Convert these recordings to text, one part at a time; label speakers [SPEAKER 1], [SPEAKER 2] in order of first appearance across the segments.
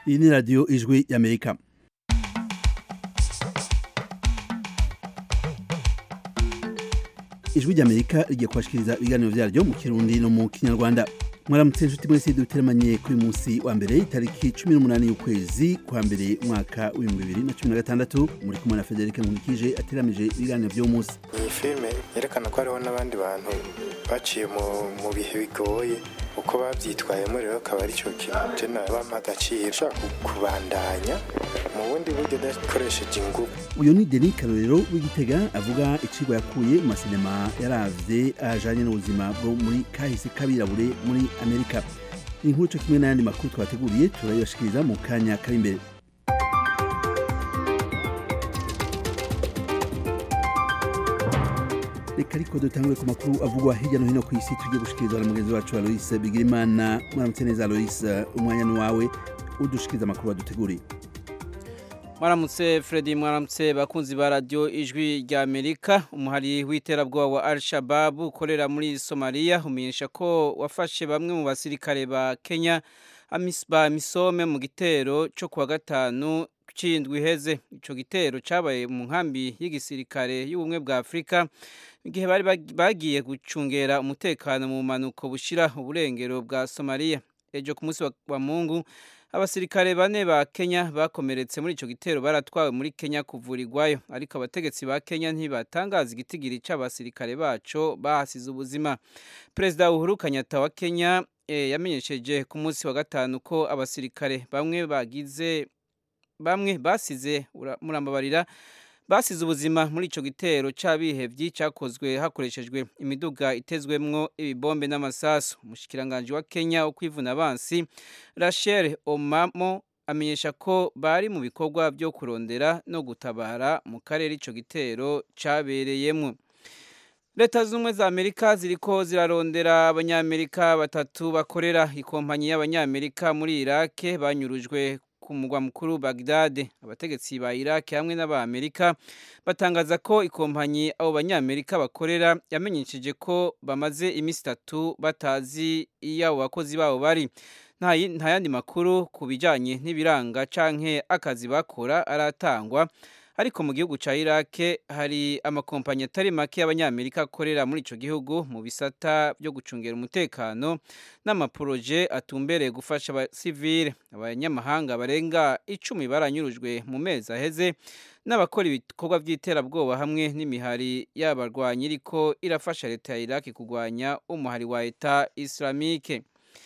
[SPEAKER 1] iyi ni radiyo ijwi y'amerika ijwi ry'amerika rigiye kubashikiriza ibiganiro vyaryo mu kirundi no mu kinyarwanda mwaramutse inshuti mwese duteramanye kuri munsi wa mbere itariki cumi n'umunani y'ukwezi kwa mbere umwaka w'ibihumbi bibiri na cumi na gatandatu muri kumwe na federike nkurikije ateramije ibiganiro vy'uwo munsi
[SPEAKER 2] iyi filime yerekana ko hariho n'abandi bantu baciye mu bihe bigoye uko babyitwayemo rero akaba ari cyo kintu jena bampa agaciro ushaka kubandanya mu bundi buryo udakoresheje ingufu
[SPEAKER 1] uyu ni denis karorero w'igitega avuga icigwa yakuye mu masinema yaravye ajanye n'ubuzima bwo muri kahise kabirabure muri amerika inkuru co kimwe n'ayandi makuru twateguriye turayibashikiriza mu kanya kari imbere reka ariko dutangure ku makuru avugwa hirya no hino ku isi tugiye gushikirizwa na mugenzi wacu aloise bigirimana mwaramutse neza aloise umwanya ni wawe udushikiriza amakuru waduteguriye
[SPEAKER 3] mwaramutse Freddy mwaramutse bakunzi ba radio ijwi rya Amerika umuhari w'iterabwoba wa Al-Shabaab ukorera muri Somalia umenyesha ko wafashe bamwe mu basirikare ba Kenya amisba misome mu gitero cyo kuwa gatanu cindwi iheze ico gitero cabaye mu nkambi y'igisirikare y'ubumwe bwa Afrika igihe bari bagiye gucungera umutekano mu manuko bushira uburengero bwa Somalia ejo ku munsi wa, wa Mungu abasirikare bane ba Kenya bakomeretse muri ico gitero baratwawe muri Kenya kuvurirwayo ariko abategetsi ba Kenya ntibatangaza igitigiri c'abasirikare baco bahasize ubuzima Perezida Uhuru Kenyatta wa Kenya e, yamenyesheje ku munsi wa gatanu ko abasirikare bamwe bagize bamwe basize murambabarira basize ubuzima muri ico gitero c'abihevyi cakozwe hakoreshejwe imiduga itezwemwo ibibombe n'amasasu umushikiranganje wa Kenya wo kwivuna abansi Rachel Omamo amenyesha ko bari mu bikorwa byo kurondera no gutabara mu karere ico gitero cabereyemwo Leta zumwe za Amerika ziriko zirarondera abanyamerika batatu bakorera ikompanyi y'abanyamerika muri Iraq banyurujwe ku mugwa mukuru Baghdad abategetsi ba Iraq hamwe n'abamerika batangaza ko ikompanyi abo banyamerika bakorera yamenyesheje ko bamaze iminsi itatu batazi iyo abo bakozi babo bari nta yandi makuru ku bijyanye n'ibiranga canke akazi bakora aratangwa ariko mu gihugu ca Iraq hari amakompanyi atari make y'abanyamerika akorera muri ico gihugu mu bisata byo gucungera umutekano n'amaporoje atumbereye gufasha abasivile abanyamahanga barenga icumi baranyurujwe mu mezi aheze n'abakora ibikorwa by'iterabwoba hamwe n'imihari y'abarwanyi iriko irafasha leta ya Iraq kurwanya umuhari wa Eta Islamique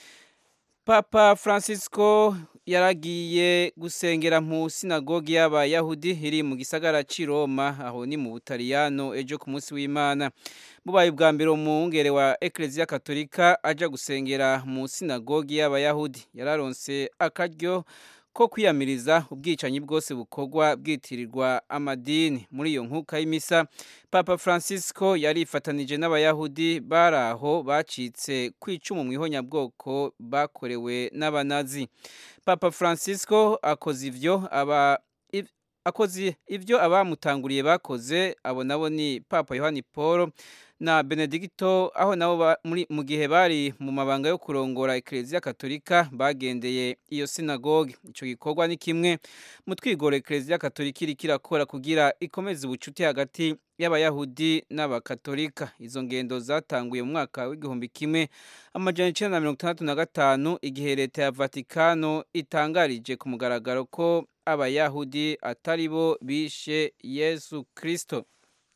[SPEAKER 3] Papa Francisco yaragiye gusengera mu sinagogi y'abayahudi iri mu gisagara c'i Roma aho ni mu Butaliyano ejo ku munsi w'Imana bubaye bwa mbere umwungere wa Ecclesia Katolika aja gusengera mu sinagogi y'abayahudi yararonse akaryo ko kwiyamiriza ubwicanyi bwose bukorwa bwitirirwa amadini muri iyo nkuka y'imisa Papa Francisco yarifatanije n'abayahudi bari aho bacitse kwicumu mu ihonyabwoko bakorewe n'abanazi Papa Francisco akoze ivyo aba akoze ivyo abamutanguriye bakoze abo nabo ni Papa Yohani Paul na Benedicto aho nabo muri mu gihe bari mu mabanga yo kurongora Ecclesia Katolika bagendeye iyo sinagoge ico gikorwa ni kimwe mu twigoro Ecclesia Katolika iri kirakora kugira ikomeze ubucuti hagati y'abayahudi n'abakatolika izo ngendo zatanguye mu mwaka w'igihumbi kimwe amajana icenda na mirongo itandatu na gatanu igihe leta ya Vatikano itangarije ku mugaragaro ko abayahudi atari bo bishe Yesu Kristo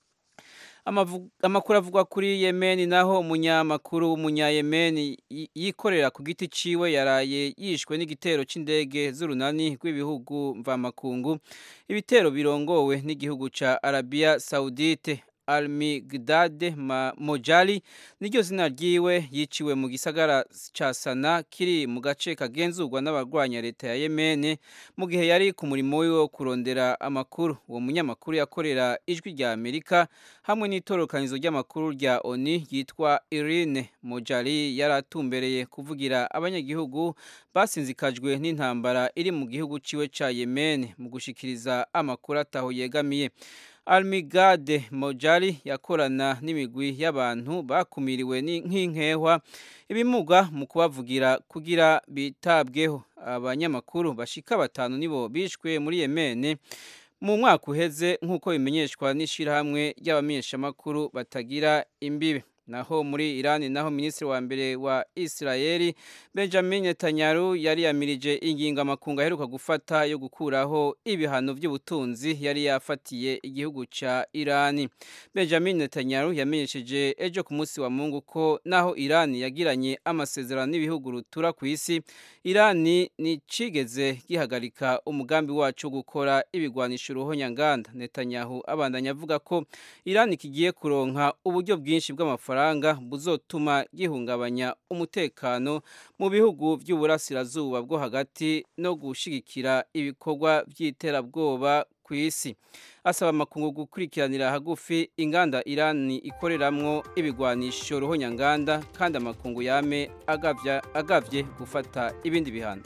[SPEAKER 3] amakuru avugwa kuri yemeni naho umunyamakuru w'umunyayemeni yikorera ku giti ciwe yaraye yishwe n'igitero c'indege z'urunani rw'ibihugu mvamakungu ibitero birongowe n'igihugu ca arabiya saudite Almi Gdade Mojali niryo zina ryiwe yiciwe mu gisagara ca Sana kiri mu gace kagenzurwa n'abarwanya leta ya Yemen mu gihe yari ku murimo wiwe wo kurondera amakuru uwo munyamakuru yakorera ijwi rya Amerika hamwe n'itorokanizo ry'amakuru rya ONU yitwa Irene Mojali yaratumbereye kuvugira abanyagihugu basinzikajwe n'intambara iri mu gihugu ciwe ca Yemen mu gushikiriza amakuru ataho yegamiye Almigade Mojari yakorana n'imigwi y'abantu bakumiriwe nk'inkehwa ibimuga mu kubavugira kugira bitabweho abanyamakuru bashika batanu nibo bishwe muri Yemen mu mwaka uheze nk'uko bimenyeshwa n'ishirahamwe ry'abamenyeshamakuru batagira imbibe naho muri Iran naho minisitiri wa mbere wa Israeli Benjamin Netanyahu yari yamirije ingingo amakungu aheruka gufata yo gukuraho ibihano by'ubutunzi yari yafatiye igihugu ca Iran Benjamin Netanyahu yamenyesheje ejo ku munsi wa Mungu ko naho Iran yagiranye amasezerano n'ibihugu rutura ku isi Iran ni cigeze gihagarika umugambi wacu wo gukora ibigwanisho ruhonyanganda Netanyahu abandanya avuga ko Iran kigiye kuronka uburyo bwinshi bw'amafaranga amafaranga buzotuma gihungabanya umutekano mu bihugu by'uburasirazuba bwo hagati no gushigikira ibikorwa by'iterabwoba ku isi asaba amakungu gukurikiranira hagufi inganda Irani ikoreramwo ibigwanisho ruhonyanganda kandi amakungu yame agavya agavye gufata ibindi bihano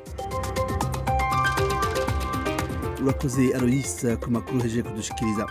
[SPEAKER 1] urakoze Aloyse ku makuru heje kudushikiriza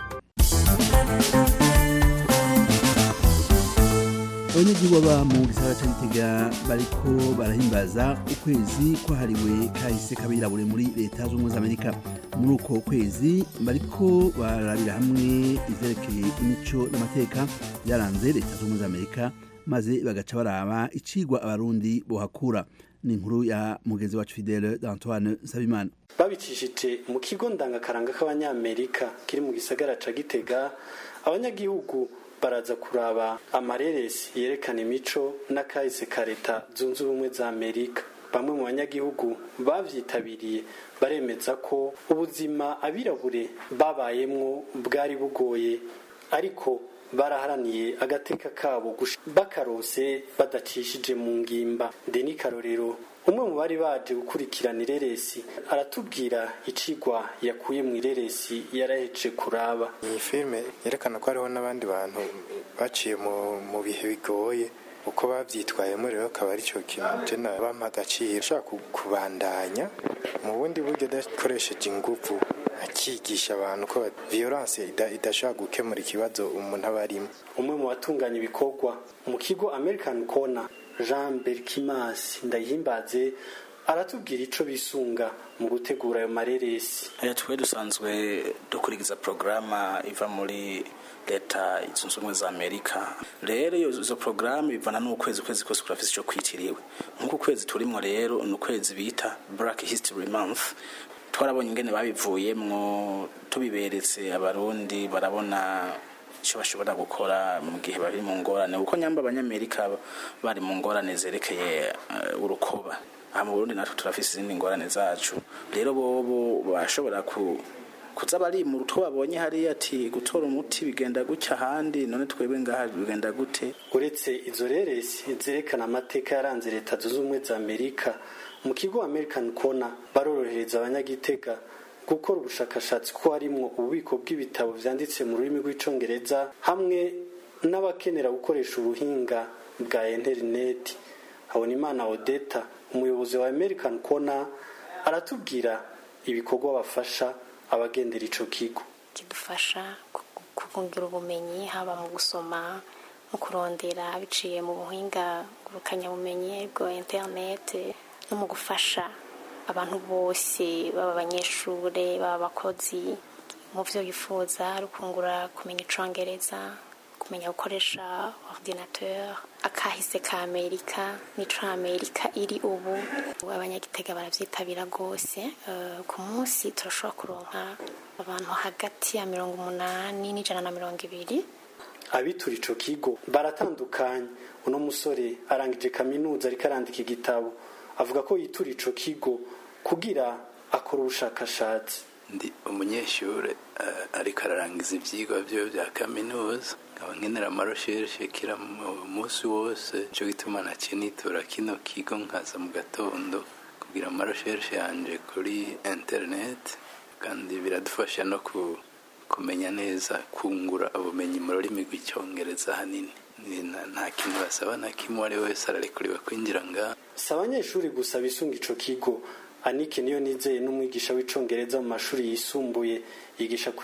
[SPEAKER 1] abanyagihugu baba mu gisagara ca Gitega bariko barahimbaza ukwezi kwahariwe kahise kabirabure muri leta z'ubumwe z'Amerika muri uko kwezi bariko barabira hamwe ivyerekeye imico n'amateka byaranze leta z'ubumwe z'Amerika maze bagaca baraba icigwa abarundi bohakura ni inkuru ya mugenzi wacu Fidele d'Antoine Nsabimana
[SPEAKER 4] babicishije mu kigo ndangakaranga k'abanyamerika kiri mu gisagara ca Gitega abanyagihugu baraza kuraba amareresi yerekana imico n'akahise ka leta zunze ubumwe za amerika bamwe mu banyagihugu bavyitabiriye baremeza ko ubuzima abirabure babayemwo bwari bugoye ariko baraharaniye agateka kabo bakarose badacishije mu ngimba deni karorero umwe mu bari baje gukurikirana ireresi aratubwira icigwa yakuye mu ireresi yaraheje kuraba
[SPEAKER 2] iyi filime yerekana ko hariho n'abandi bantu baciye mu bihe bigoye uko babyitwayemo rero akaba ari cyo kintu jena bampa agaciro ushaka kubandanya mu bundi buryo udakoresheje ingufu akigisha abantu ko violence idashobora gukemura ikibazo umuntu aba arimo
[SPEAKER 4] umwe mu batunganya ibikorwa mu kigo american corner jean berkimas ndayihimbaze aratubwira ico bisunga mu gutegura ayo mareresi
[SPEAKER 5] twe dusanzwe dukurikiza porogaramu iva muri leta zunze ubumwe za amerika rero izo porogaramu bivana n'ukwezi ukwezi kose kurafise ico kwitiriwe nk'uko ukwezi turimwo rero ni ukwezi bita black history month twarabonye ingene babivuyemwo tubiberetse abarundi barabona icyo bashobora gukora mu gihe bari mu ngorane kuko nyamba abanyamerika bari mu ngorane zerekeye urukoba aha mu burundi natwe turafise izindi ngorane zacu rero bobo bashobora ku kuza bari mu rutwo babonye hariya ati gutora umuti bigenda gutya ahandi none twebwe ngaha bigenda gute
[SPEAKER 4] uretse izo reresi zerekana amateka yaranze leta zunze ubumwe za amerika mu kigo american corner barorohereza abanyagitega gukora ubushakashatsi ko harimwo ububiko bw'ibitabo vyanditse mu rurimi rw'icongereza hamwe n'abakenera gukoresha ubuhinga bwa interineti habonimana odeta umuyobozi wa american corner aratubwira ibikorwa bafasha abagendera ico kigo
[SPEAKER 6] kidufasha kugungira ubumenyi haba mu gusoma mu kurondera biciye mu buhinga ngurukanabumenyi bwa interineti no mu gufasha abantu bose baba abanyeshure baba abakozi mu byo yifuza rukungura kumenya icongereza kumenya gukoresha ordinateur akahise ka amerika nico amerika iri ubu abanyagitega baravyitabira rwose uh, ku munsi turashobora kuronka abantu hagati ya mirongo umunani n'ijana na mirongo ibiri
[SPEAKER 4] abitura ico kigo baratandukanye uno musore arangije kaminuza ariko arandika igitabo avuga ko yitura ico kigo kugira akora ubushakashatsi
[SPEAKER 7] ndi umunyeshuri ariko ararangiza ibyigwa byo bya kaminuza nkaba nkenera amarosherishe kira munsi wose cyo gituma nakinitura kino kigo nkaza mu gatondo kugira amarosherishe yanje kuri interineti kandi biradufasha no kumenya neza kungura ubumenyi mu rurimi rw'icyongereza hanini nta kintu basaba na kimwe uwo ari wese ararekuriwe kwinjira ngaha
[SPEAKER 4] si abanyeshuri gusa bisunga ico kigo anike niyo nizeye n'umwigisha w'icongereza mu mashuri yisumbuye yigisha ku ishuri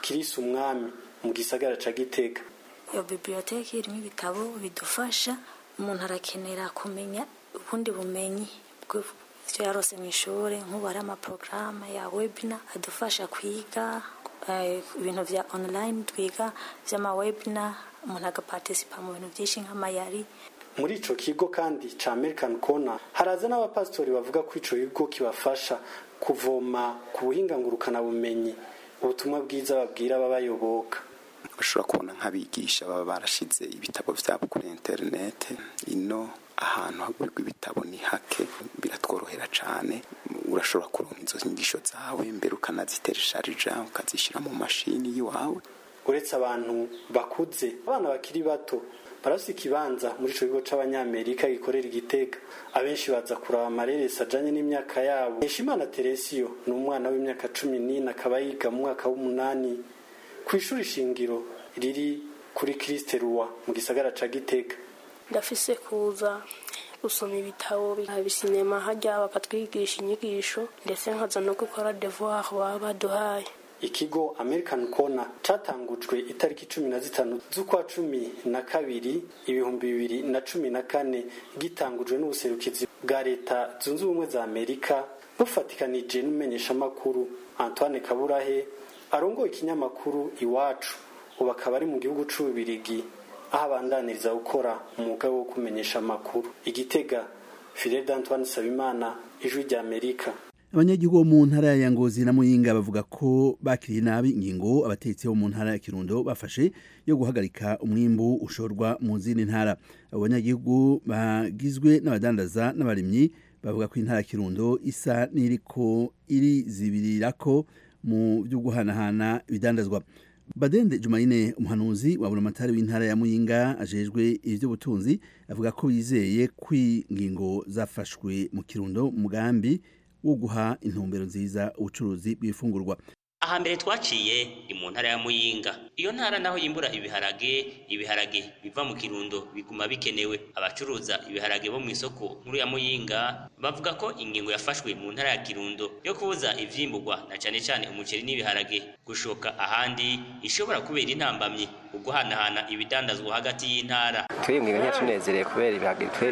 [SPEAKER 4] kirisi umwami mu gisagara ca gitega
[SPEAKER 8] iyo bibiliyoteki irimo ibitabo bidufasha umuntu arakenera kumenya ubundi bumenyi bw'ibyo yarose mu ishuri nk'ubu hari amaporogaramu ya webina adufasha kwiga ibintu bya online twiga by'amawebina umuntu agapartisipa mu bintu byinshi nk'amayari
[SPEAKER 4] muri ico kigo kandi ca American Corner haraza n'abapasitori bavuga ko ico kigo kibafasha kuvoma ku buhinga ngurukana bumenyi ubutumwa bwiza babwira ababayoboka
[SPEAKER 9] bashobora kubona nk'abigisha baba barashize ibitabo vyabo kuri interinete ino ahantu hagurirwa ibitabo ni hake biratworohera cane urashobora kuronka izo nyigisho zawe mbere ukanaziteresharija ukazishyira mu mashini y'iwawe
[SPEAKER 4] uretse abantu bakuze abana bakiri bato barafise ikibanza muri ico kigo c'abanyamerika gikorera igitega abenshi baza kuraba amareresi ajanye n'imyaka yabo Heshimana Teresio ni umwana w'imyaka cumi n'ine akaba yiga mu mwaka w'umunani ku ishuri shingiro riri kuri Christe Roi mu gisagara ca Gitega
[SPEAKER 10] ndafise kuza gusoma ibitabo bisinema hajya bakatwigisha inyigisho ndetse nkaza no gukora devoir baba baduhaye
[SPEAKER 4] ikigo American Corner catangujwe itariki cumi na zitanu z'ukwa cumi na kabiri ibihumbi bibiri na cumi na kane gitangujwe n'ubuserukizi bwa leta zunze ubumwe za Amerika bufatikanije n'umumenyeshamakuru Antoine Kaburahe arongoye ikinyamakuru iwacu ubu akaba ari mu gihugu c'ububirigi aho abandaniriza gukora umwuga wo kumenyesha amakuru igitega Fidel Antoine Sabimana ijwi rya Amerika
[SPEAKER 1] abanyagihugu bo mu ntara ya ngozi na muyinga bavuga ko bakiriye nabi ingingo abatetsi bo mu ntara ya kirundo bafashe yo guhagarika umwimbu ushorwa mu zindi ntara abo banyagihugu bagizwe n'abadandaza n'abarimyi bavuga ko intara ya kirundo isa n'iriko irizibirirako mu byo guhanahana ibidandazwa badende jumayine umuhanuzi wa buramatari w'intara ya muyinga ajejwe ivy'ubutunzi avuga ko bizeye ko ingingo zafashwe mu kirundo mugambi wo guha intumbero nziza ubucuruzi bw'ifungurwa
[SPEAKER 11] ahambere twaciye ni mu ntara ya muyinga iyo ntara naho yimbura ibiharage ibiharage biva mu kirundo biguma bikenewe abacuruza ibiharage bo mu isoko nkuru ya muyinga bavuga ko ingingo yafashwe mu ntara ya kirundo yo kubuza ivyimburwa na cane cane umuceri n'ibiharage gushoka ahandi ishobora kubera intambamyi uguhanahana ibidandazwa hagati y'intara
[SPEAKER 12] twebwe ntiyatunezereye kubera ibiharage twe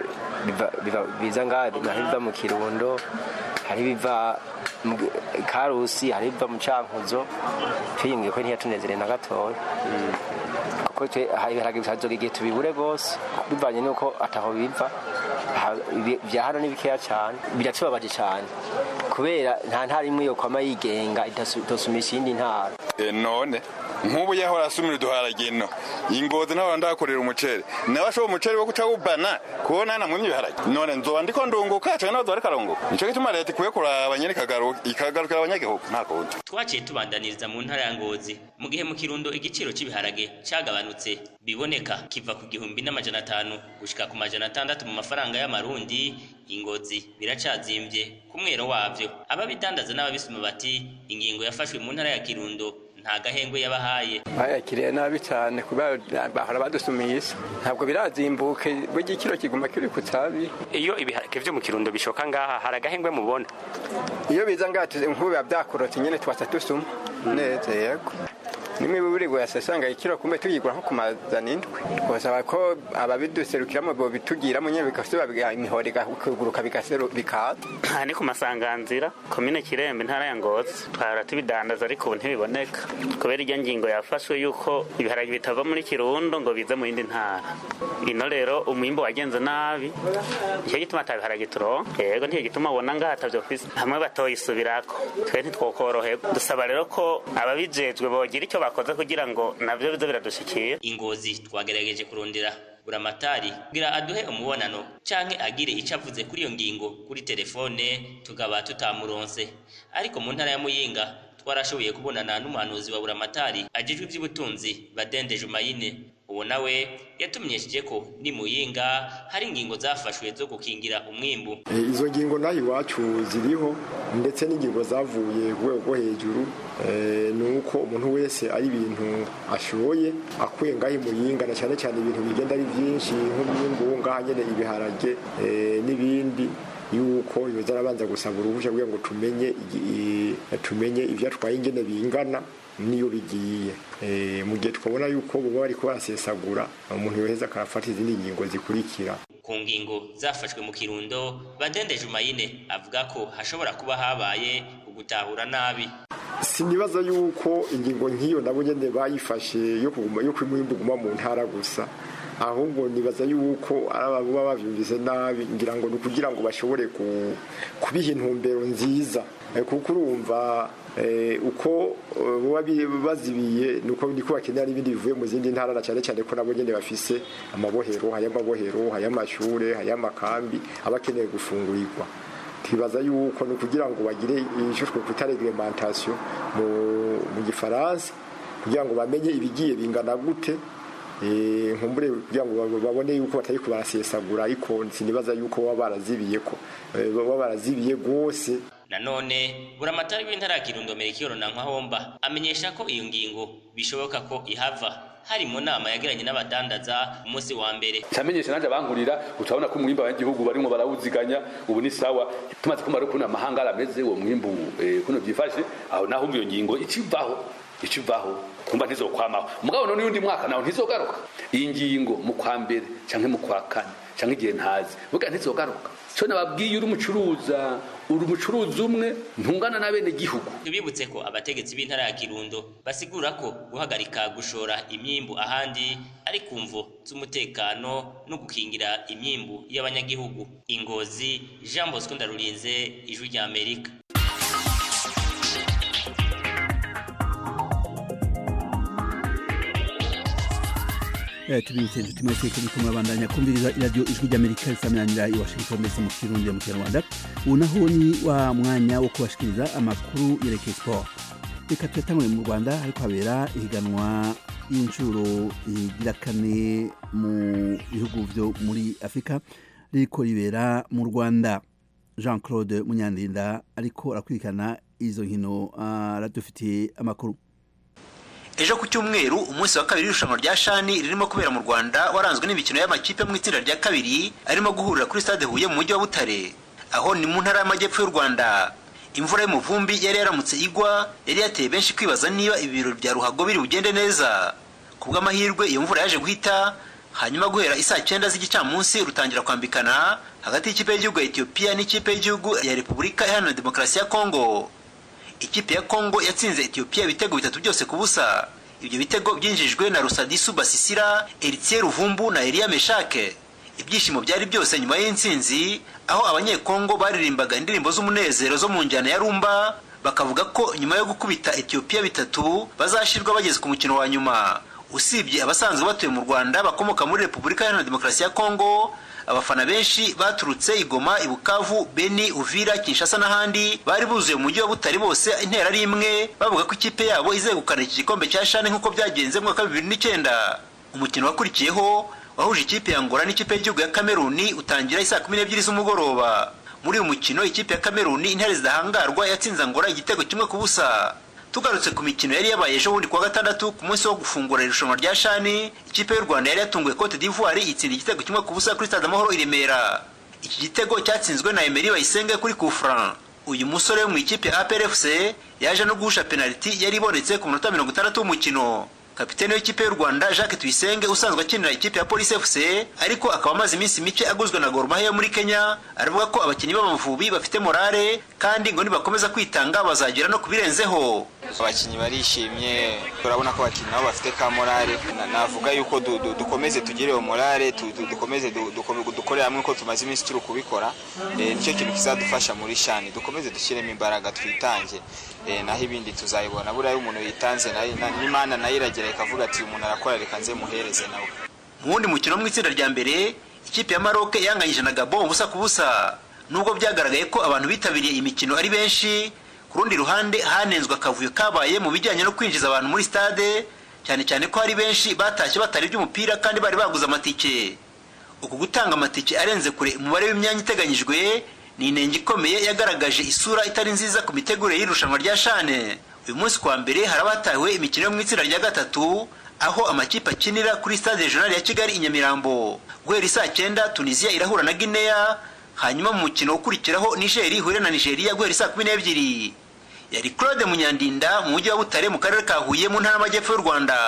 [SPEAKER 12] biza ngaha naho biva mu kirundo hari biva karusi hari biva mu cankuzo twiyumviye ko ntiyatunezereye na gatoya kuko ibiharage bihazoga igihe tubibure rwose bivanye n'uko ataho biva vya hano ni bikeya cane biratubabaje cane kubera nta ntara imwe yo kwama yigenga itosumisha iyindi ntara
[SPEAKER 13] none nk'ubu yahora asumira uduharage no ingozi naho ndakorera umuceri nawe ashobora umuceri wo guca wubana kubona namwe ibiharage none nzoba ndiko ndunguka canke nawe zoba ariko nico gituma leta ikwiye kuraba nyene ikagarukira abanyagihugu nta kundi
[SPEAKER 11] twaciye tubandaniriza mu ntara ya ngozi mu gihe mu kirundo igiciro cy'ibiharage cyagabanutse biboneka kiva ku gihumbi n'amajana atanu gushika ku majana atandatu mu mafaranga y'amarundi ingozi biracazimbye ku mwero wavyo ababidandaza n'ababisuma bati ingingo yafashwe mu ntara ya kirundo nta gahengwe yabahaye
[SPEAKER 14] bayakiriye nabi cyane kubera bahora badusumiye isi ntabwo birazimbuke burya ikiro kiguma kiri ku tabi
[SPEAKER 15] iyo ibiharage vyo mu kirundo bishoka ngaha hari agahengwe mubona
[SPEAKER 14] iyo biza ngaha nk'ubu biba byakorotse nyene twasa dusuma neza yego nimwe bibirigwa yasasanga ikiro kumbe tuyigura nko kumazana indwi twasaba ko ababiduserukiramo bo bitugiramo nyene bikasuba imihoro ikaguruka bikaza
[SPEAKER 15] aha ni ku masanganzira komine kirembe intara ya ngozi twahora tubidandaza ariko ubu ntibiboneka kubera irya ngingo yafashwe yuko ibiharage bitava muri kirundo ngo bize mu yindi ntara ino rero umwimbo wagenze nabi nicyo gituma ata biharage turonka yego nicyo gituma ubona ngaha atavyo fise hamwe batoyisubirako twe ntitwokoroherwa dusaba rero ko ababijejwe bogira icyo bakoze kugira ngo navyo bize biradushikira
[SPEAKER 11] ingozi twagerageje kurondera buramatari kugira aduhe umubonano canke agire ico avuze kuri iyo ngingo kuri telefone tukaba tutamuronse ariko mu ntara ya muyinga twarashoboye kubonana n'umuhanuzi wa buramatari ajejwe ivy'ubutunzi badende jumayine uwo nawe yatumenyesheje ko ni muyinga hari ingingo zafashwe zo gukingira umwimbu
[SPEAKER 16] izo ngingo naho iwacu ziriho ndetse n'ingingo zavuye ku rwego rwo hejuru ni uko umuntu wese ari ibintu ashoye akuye ngaho imuyinga na cyane cyane ibintu bigenda ari byinshi nk'umwimbu ngaha nyine ibiharage n'ibindi yuko yoza arabanza gusaba uruhushya kugira ngo tumenye tumenye ibyo atwaye ingene bingana niyo bigiye mu gihe twabona yuko baba bari barasesagura umuntu yoheza akarafata izindi ngingo zikurikira
[SPEAKER 11] ku ngingo zafashwe mu kirundo badende jumayine avuga ko hashobora kuba habaye ugutahura nabi
[SPEAKER 16] sinibaza yuko ingingo nk'iyo nabo nyene bayifashe yo kuguma yo kwimwimba uguma mu ntara gusa ahubwo nibaza yuko ari ababa bavyumvise nabi ngira ngo ni ukugira ngo bashobore kubiha intumbero nziza kuko urumva uko baba bazibiye nuko niko bakenera n'ibindi bivuye mu zindi ntara na cyane cyane ko nabo nyene bafise amabohero hay'amabohero hay'amashure hay'amakambi aba akeneye gufungurirwa twibaza yuko ni ukugira ngo bagire icyo twita reglementation mu gifaransa kugira ngo bamenye ibigiye bingana gute nkumbure kugira ngo babone yuko batari kubarasesagura ariko sinibaza yuko baba barazibiye ko baba barazibiye rwose
[SPEAKER 11] nanone buramatari w'intara ya kirundo merikiyoro na nkwahomba amenyesha ko iyo ngingo bishoboka ko ihava hari mu nama yagiranye n'abadandaza umunsi wa mbere
[SPEAKER 17] cyamenyesha nanje abankurira utabona ko umwimbo w'igihugu barimo barawuziganya ubu ni sawa tumaze kumara ukuntu amahanga arameze uwo mwimbu kuno byifashe aho naho iyo ngingo ikivaho ikivaho kumva ntizokwamaho mugabo none undi mwaka nawe ntizogaruka iyi ngingo mu kwa mbere canke mu kwa kane canke igihe ntazi buga ntizogaruka cyo nababwiye uri umucuruza uri umucuruzi umwe ntungana na bene gihugu
[SPEAKER 11] tubibutse ko abategetsi b'intara ya kirundo basigura ko guhagarika gushora imyimbu ahandi ari ku mvo z'umutekano no gukingira imyimbu y'abanyagihugu ingozi jean bosco ndarurinze ijwi rya amerika
[SPEAKER 1] tubibutse inshuti mwese ko muriko murabandanya kumviriza iradiyo ijwi ry'amerika risamiranyira i washington ndetse mu kirundi mu kinyarwanda ubu naho ni wa mwanya wo kubashikiriza amakuru yerekeye siporo reka tuyatangure mu rwanda ariko habera ihiganwa y'inshuro igira kane mu bihugu byo muri afurika ririko ribera mu rwanda jean claude munyandinda ariko arakurikirana izo nkino aradufitiye amakuru
[SPEAKER 18] ejo ku cyumweru umunsi wa kabiri w'irushanwa rya shani ririmo kubera mu rwanda waranzwe n'imikino y'amakipe mu itsinda rya kabiri arimo guhurira kuri stade huye mu mujyi wa butare aho ni mu ntara y'amajyepfo y'u rwanda imvura y'umuvumbi yari yaramutse igwa yari yateye benshi kwibaza niba ibirori bya ruhago biri bugende neza ku bw'amahirwe iyo mvura yaje guhita hanyuma guhera isaa cyenda z'igicamunsi rutangira kwambikana hagati y'ikipe y'igihugu ya etiyopiya n'ikipe y'igihugu ya repubulika iharanira demokarasi ya kongo ikipe ya kongo yatsinze etiyopiya ibitego bitatu byose ku busa ibyo bitego byinjijwe na rusadisu basisira eritiye ruvumbu na eliya meshake ibyishimo byari byose nyuma y'intsinzi aho abanyekongo baririmbaga indirimbo z'umunezero zo mu njyana ya rumba bakavuga ko nyuma yo gukubita etiyopiya bitatu bazashirwa bageze ku mukino wa nyuma usibye abasanzwe batuye mu rwanda bakomoka muri repubulika iharanira demokarasi ya kongo abafana benshi baturutse igoma ibukavu beni uvira kinshasa n'ahandi bari buzuye mu mujyi wa butari bose intera ari imwe bavuga ko ikipe yabo izegukana iki gikombe cya shane nk'uko byagenze mu mwaka wa bibiri n'icyenda umukino wakurikiyeho wahuje ikipe ya ngora n'ikipe y'igihugu ya kameruni utangira isaa kumi n'ebyiri z'umugoroba muri uyu mukino ikipe ya kameruni intare zidahangarwa yatsinze ngora igitego kimwe ku busa tugarutse ku mikino yari yabaye ejo bundi kuwa gatandatu ku munsi wo gufungura irushanwa rya shani ikipe y'u rwanda yari yatunguye cote d'ivoire itsinda igitego kimwe ku busa kuri stade amahoro i remera iki gitego cyatsinzwe na emeri bayisenge kuri kufran uyu musore wo mu ikipe ya aprfc yaje no guhusha penaliti yari ibonetse ku minota mirongo itandatu w'umukino kapitene w'ikipe y'u rwanda jacques tuyisenge usanzwe akinira ikipe ya polisi fc ariko akaba amaze iminsi mike aguzwe na gor mahia muri kenya aravuga ko abakinnyi b'amavubi bafite morale kandi ngo nibakomeza kwitanga bazagera no ku birenzeho
[SPEAKER 19] abakinnyi barishimye turabona ko abakinnyi nabo bafite ka morale navuga yuko dukomeze tugire iyo morale dukomeze dukorere hamwe ko tumaze iminsi turi kubikora nicyo kintu kizadufasha muri shani dukomeze dushyiremo imbaraga twitange naho ibindi tuzayibona buriya iyo umuntu yitanze n'imana nayo iragera ikavuga ati umuntu arakora reka nze muhereze nawe
[SPEAKER 18] mu wundi mukino wo mu itsinda rya mbere ikipe ya maroke yanganyije na gabo ubusa ku busa nubwo byagaragaye ko abantu bitabiriye imikino ari benshi ku rundi ruhande hanenzwe akavuyo kabaye mu bijyanye no kwinjiza abantu muri stade cyane cyane ko hari benshi batashye batari iby'umupira kandi bari baguze amatike uku gutanga amatike arenze kure umubare w'imyanya iteganyijwe ni inenge ikomeye yagaragaje isura itari nziza ku mitegurire y'irushanwa rya shane uyu munsi kwa mbere harabatahiwe imikino yo mu itsinda rya gatatu aho amakipe akinira kuri stade regional ya kigali i nyamirambo guhera isaa cyenda tunisiya irahura na guinea hanyuma mu mukino ukurikiraho nigeri ihure na nigeria guhera isaa kumi n'ebyiri yari claude munyandinda mu mujyi wa butare mu karere ka huye mu ntara y'amajyepfo y'u rwanda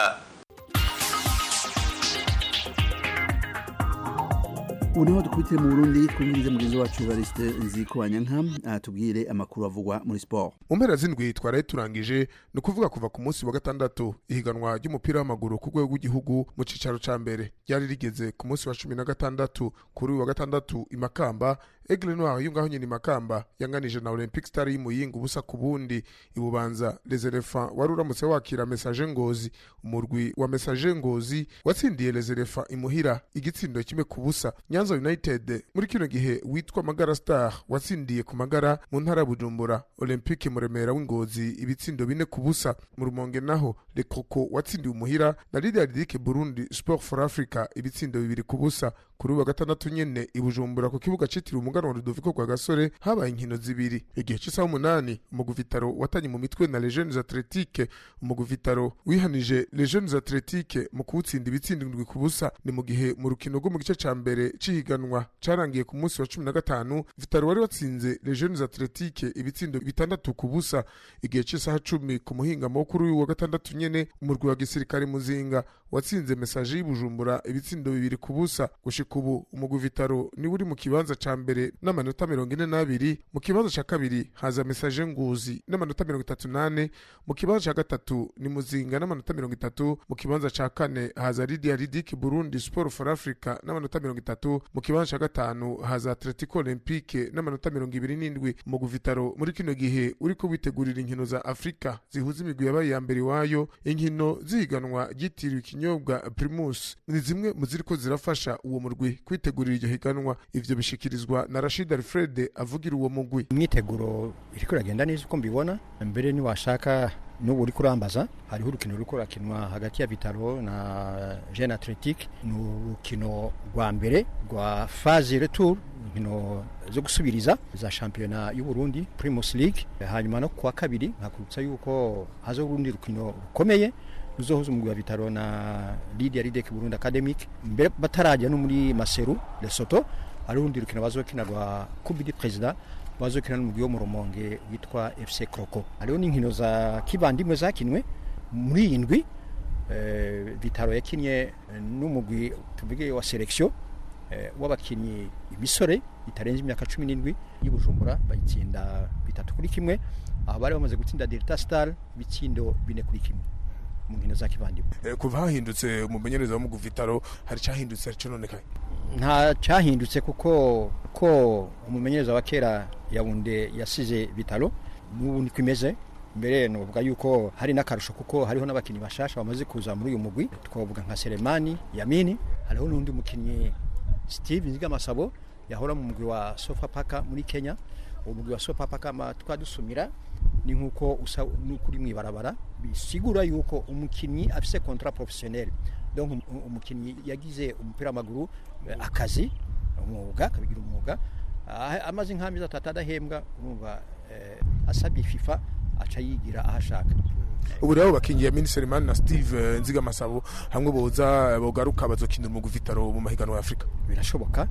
[SPEAKER 1] ubu niho dukubitire mu burundi twumvirize mugenzi wacu evariste nziko wanyanka atubwire amakuru avugwa muri siporo
[SPEAKER 20] mu mpera z'indwi twaraye turangije ni ukuvuga kuva ku munsi wa gatandatu ihiganwa ry'umupira w'amaguru ku rwego rw'igihugu mu cyicaro cya mbere ryari rigeze ku munsi wa cumi na gatandatu kuri uyu wa gatandatu i makamba egle noir yo ngaho nyine i makamba yanganije na olympic star y'imuyinga ubusa ku bundi ibubanza les elephants wari uramutse wakira message ngozi umurwi wa message ngozi watsindiye les elephants imuhira igitsindo kimwe ku busa nyanza united muri kino gihe witwa magara star watsindiye ku magara mu ntara ya bujumbura olympique muremera w'ingozi ibitsindo bine ku busa mu rumonge naho le coco watsindiye umuhira na lidia ridike burundi sport for africa ibitsindo bibiri ku busa kuri uyu wa gatandatu nyene i bujumbura ku kibuga citiriwe umuganwa rudoviko rwa gasore habaye inkino zibiri igihe c'isaha umunani umuguvitaro watanye mu mitwe na legiones atletique umuguvitaro wihanije legiones atletique mu kuwutsinda ibitsindo indwi ku busa ni mu gihe mu rukino rwo mu gice ca mbere c'ihiganwa carangiye ku munsi wa cumi na gatanu vitaro wari watsinze legiones atletique ibitsindo bitandatu ku busa igihe c'isaha cumi ku muhingamo wo kuri uyu wa gatandatu nyene umurwi wa gisirikare muzinga watsinze mesaje y'ubujumbura ibitsindo bibiri ku busa gushika ubu umugwi vitaro niwe uri mu kibanza ca mbere n'amanota mirongo ine n'abiri mu kibanza ca kabiri haza mesaje nguzi n'amanota mirongo itatu n'ane mu kibanza ca gatatu ni muzinga n'amanota mirongo itatu mu kibanza ca kane haza lidia ridike burundi sport for africa n'amanota mirongo itatu mu kibanza ca gatanu haza atletico olympique n'amanota mirongo ibiri n'indwi umugwi vitaro muri kino gihe uriko witegurira inkino za afurika zihuza imigwi yabaye iya mbere iwayo inkino zihiganwa ryitiriwe ikinyobwa primus ni zimwe mu ziriko zirafasha uwo murwi kwitegurira iryo higanwa ivyo bishikirizwa na rashid alfred avugira uwo mugwi
[SPEAKER 21] imyiteguro iriko iragenda neza uko mbibona mbere niwashaka n'ubu uriko urambaza hariho urukino ruriko rurakinwa hagati ya vitaro na jeune atletique ni urukino rwa mbere rwa phase retour inkino zo gusubiriza za shampiyona y'uburundi primus league hanyuma no kuwa kabiri nkakubutsa yuko haza urundi rukino rukomeye ruzohuza umugwi wa vitaro na lidia ridek burundi academic mbere batarajya no muri maseru lesoto hari urundi rukino bazokina rwa coupe du president bazokina n'umugwi wo mu rumonge witwa fc croco hariho n'inkino za kibandimwe zakinwe muri iyi ndwi eh, vitaro yakinye n'umugwi tuvuge wa selection eh, w'abakinyi imisore itarenze imyaka cumi n'indwi y'ubujumbura bayitsinda bitatu kuri kimwe aho bari bamaze gutsinda delta star ibitsindo bine kuri kimwe mu nkino za kivandimwe
[SPEAKER 20] Eh, kuva hahindutse umumenyereza wo mu guvitaro hari cyahindutse hari cyononekaye
[SPEAKER 21] nta cyahindutse kuko ko umumenyereza wa kera yawunde yasize bitaro n'ubu niko imeze mbere nuvuga yuko hari n'akarusho kuko hariho n'abakinnyi bashasha bamaze kuza muri uyu mugwi twavuga nka Selemani Yamini hariho n'undi mukinnyi Steve Nzigamasabo yahora mu mugwi wa Sofapaka muri Kenya uwo mugwi wa Sofapaka ma twadusumira ni nkuko usa n'ukuri mwibarabara bisigura yuko umukinnyi afise contrat professionnel donc um- umukinnyi yagize umupira w'amaguru eh, akazi umwuga akabigira umwuga Ah, amaze nk'amezi atatu adahembwa urumva eh, asabye fifa aca yigira aho ashaka
[SPEAKER 20] ubu rero bakingiye miniserimani na steve eh, nzigamasabo hamwe boza bogaruka bazokinira mu guvitaro mu mahiganwa ya afurika
[SPEAKER 21] birashoboka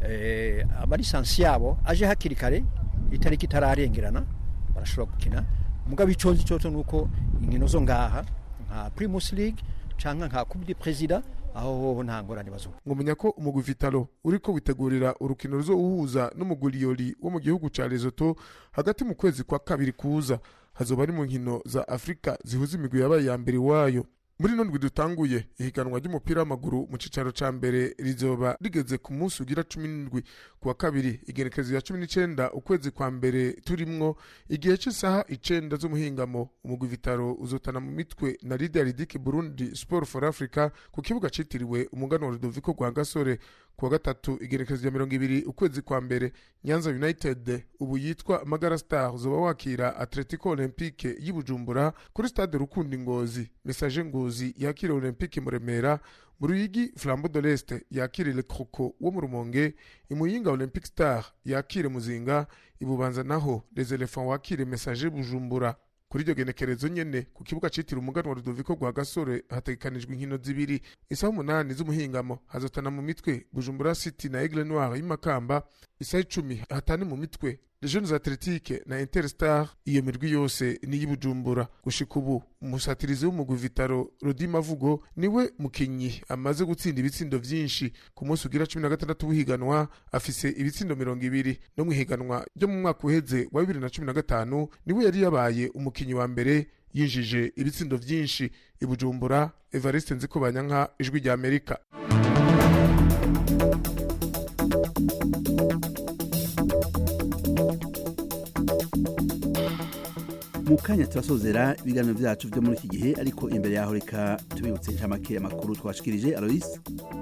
[SPEAKER 21] eh, amalisansi yabo aje hakiri kare itariki itararengerana barashobora gukina mugabo iconzi coco nuko inkino zo ngaha nka primus league canke nka coupe du president aho hoho nta ngorane bazuba
[SPEAKER 20] ngumenya ko umugwi vitalo uriko witegurira urukino ruzowuhuza n'umuguriyori wo mu gihugu ca Lesotho hagati mu kwezi kwa kabiri kuza hazoba ari mu nkino za Afrika zihuza imigwi yabaye ya mbere iwayo muri ino ndwi dutanguye ihiganwa ry'umupira w'amaguru mu cicaro ca mbere rizoba rigeze ku munsi ugira cumi n'indwi ku wa kabiri igenekerezo ya cumi n'icenda ukwezi kwa mbere turimwo igihe c'isaha icenda z'umuhingamo umugwi vitaro uzotana mu mitwe na lidia ridike burundi sport for africa ku kibuga citiriwe umuganwa rudoviko rwa gasore ku wa gatatu igenekerezo ya mirongo ibiri ukwezi kwa mbere nyanza united ubu yitwa magara star uzoba wakira atletico olympique y'ibujumbura kuri stade rukundi ngozi message ngozi yakira olympique mu remera mu ruyigi flambeau de l'est yakire le croco wo mu rumonge imuyinga olympic star yakire muzinga ibubanza naho les elephants wakire message bujumbura kuri iryo genekerezo nyene ku kibuga citiriwe umuganwa rudoviko rwa gasore hategekanijwe inkino zibiri isaha umunani z'umuhingamo hazotana mu mitwe bujumbura city na aigle noir y'imakamba isaha icumi hatane mu mitwe Jeunes Athletique na Interstar iyo mirwi yose ni y'Ibujumbura gushika ubu umusatirizi w'umugwi Vitaro Rodi Mavugo niwe mukinyi amaze gutsinda ibitsindo vyinshi ku munsi ugira 16 w'ihiganwa afise ibitsindo mirongo ibiri no mu ihiganwa ryo mu mwaka uheze wa 2015 niwe yari yabaye umukinyi wa mbere yinjije ibitsindo vyinshi ibujumbura Evariste Nzikobanyanka ijwi rya Amerika
[SPEAKER 1] mu kanya turasozera ibiganiro byacu byo muri iki gihe ariko imbere yaho reka tubibutse inshamake amakuru twashikirije Alois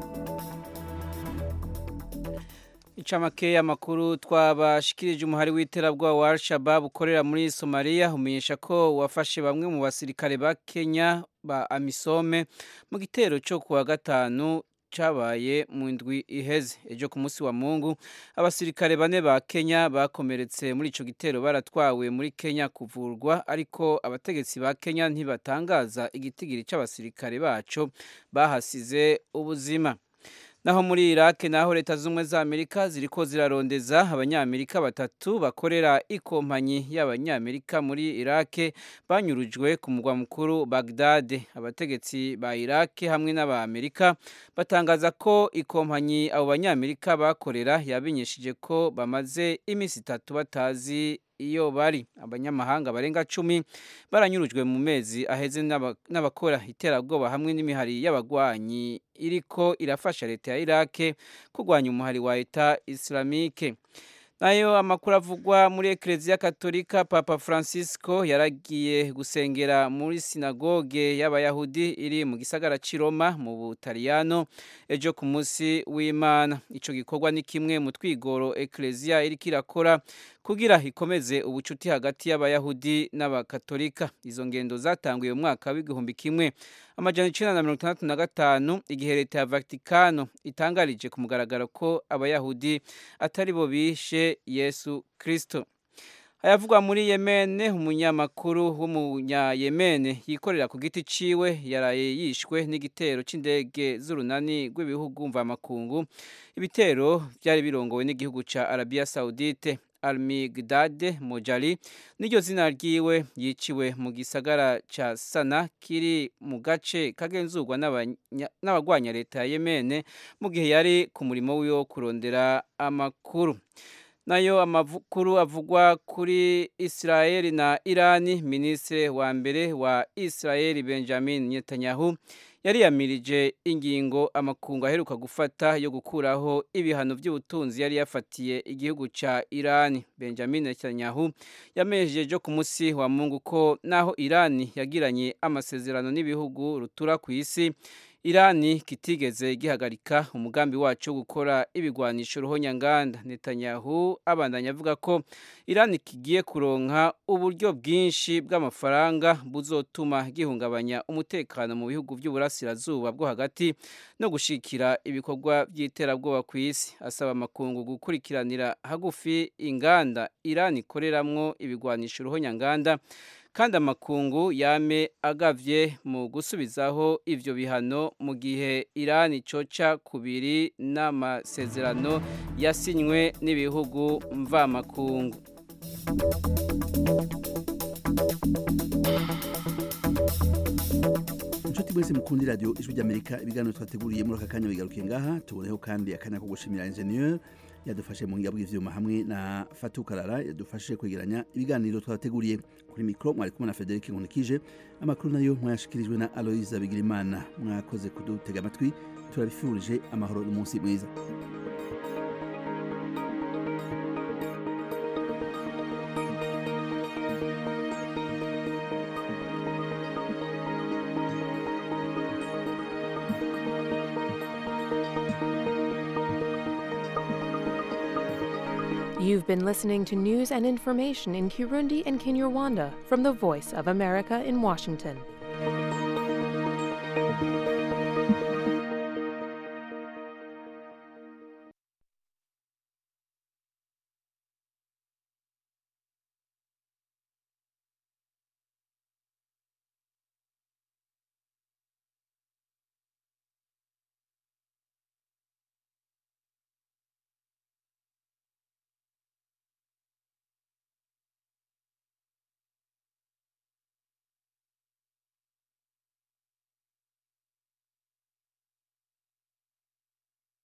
[SPEAKER 3] incamake y'amakuru twabashikirije umuhari w'iterabwoba wa al-shabab ukorera muri somaliya umenyesha ko wafashe bamwe mu basirikare ba kenya ba amisome mu gitero cyo kuwa gatanu cabaye mu ndwi iheze ejo ku munsi wa mungu abasirikare bane ba kenya bakomeretse muri ico gitero baratwawe muri kenya kuvurwa ariko abategetsi ba kenya ntibatangaza igitigiri c'abasirikare baco bahasize ubuzima naho muri Iraq naho leta z'ubumwe za Amerika ziriko zirarondeza abanyamerika batatu bakorera ikompanyi y'abanyamerika muri Iraq banyurujwe ku mugwa mukuru Baghdad abategetsi ba Iraq hamwe n'abamerika batangaza ko ikompanyi abo banyamerika bakorera yabinyeshije ko bamaze iminsi itatu batazi iyo bari abanyamahanga barenga cumi baranyurujwe mu mezi aheze n'abakora iterabwoba hamwe n'imihari y'abagwanyi iriko irafasha leta ya Iraq kurwanya umuhari wa Eta Islamique nayo amakuru avugwa muri Eklezia Katolika Papa Francisco yaragiye gusengera muri sinagoge y'abayahudi iri mu gisagara c'Iroma mu Butaliyano ejo ku munsi w'Imana ico gikorwa ni kimwe mu twigoro Eklezia iriko irakora kugira ikomeze ubucuti hagati y'abayahudi n'abakatolika izo ngendo zatanguye mu mwaka w'igihumbi kimwe amajana icenda na mirongo itandatu na gatanu igihe leta ya vatikano itangarije ku mugaragaro ko abayahudi atari bo bishe yesu kristo ayavugwa muri yemene umunyamakuru w'umunyayemene yikorera ku giti ciwe yaraye yishwe n'igitero c'indege z'urunani rw'ibihugu mvamakungu ibitero byari birongowe n'igihugu ca arabiya saudite Almigdade Mojali niryo zina ryiwe yiciwe mu gisagara ca Sana kiri mu gace kagenzurwa n'abagwanya leta ya Yemene mu gihe yari ku murimo wiwe wo kurondera amakuru nayo amakuru avugwa kuri Israeli na Irani ministre wa mbere wa Israeli Benjamin Netanyahu yari yamirije ingingo amakungu aheruka gufata yo gukuraho ibihano by'ubutunzi yari yafatiye igihugu ca Irani Benjamin Netanyahu yamejeje ku munsi wa Mungu ko naho Irani yagiranye amasezerano n'ibihugu rutura ku isi Irani kitigeze gihagarika umugambi wacu wo gukora ibigwanisho ruhonyanganda Netanyahu abandanya avuga ko Irani kigiye kuronka uburyo bwinshi bw'amafaranga buzotuma gihungabanya umutekano mu bihugu by'uburasirazuba bwo hagati no gushikira ibikorwa by'iterabwoba ku isi asaba amakungu gukurikiranira hagufi inganda Irani ikoreramwo ibigwanisho ruhonyanganda kandi amakungu yame agavye mu gusubizaho ivyo bihano mu gihe Iran coca kubiri n'amasezerano yasinywe n'ibihugu mvamakungu
[SPEAKER 1] inshuti mwese mukundi radio ijwi ry'amerika ibiganiro twateguriye muri aka kanya bigarukiye ngaha tuboneho kandi akanya ko gushimira ingenieur yadufashe mu ngabo bw'ivyuma hamwe na Fatou Karara yadufashije kwegeranya ibiganiro twateguriye kuri mikro mwari kumwe na Frederic Nkunikije amakuru nayo mwashikirijwe na Aloise Bigirimana mwakoze kudutega amatwi turabifurije amahoro n'umunsi mwiza
[SPEAKER 22] You've been listening to news and information in Kirundi and Kinyarwanda from the Voice of America in Washington.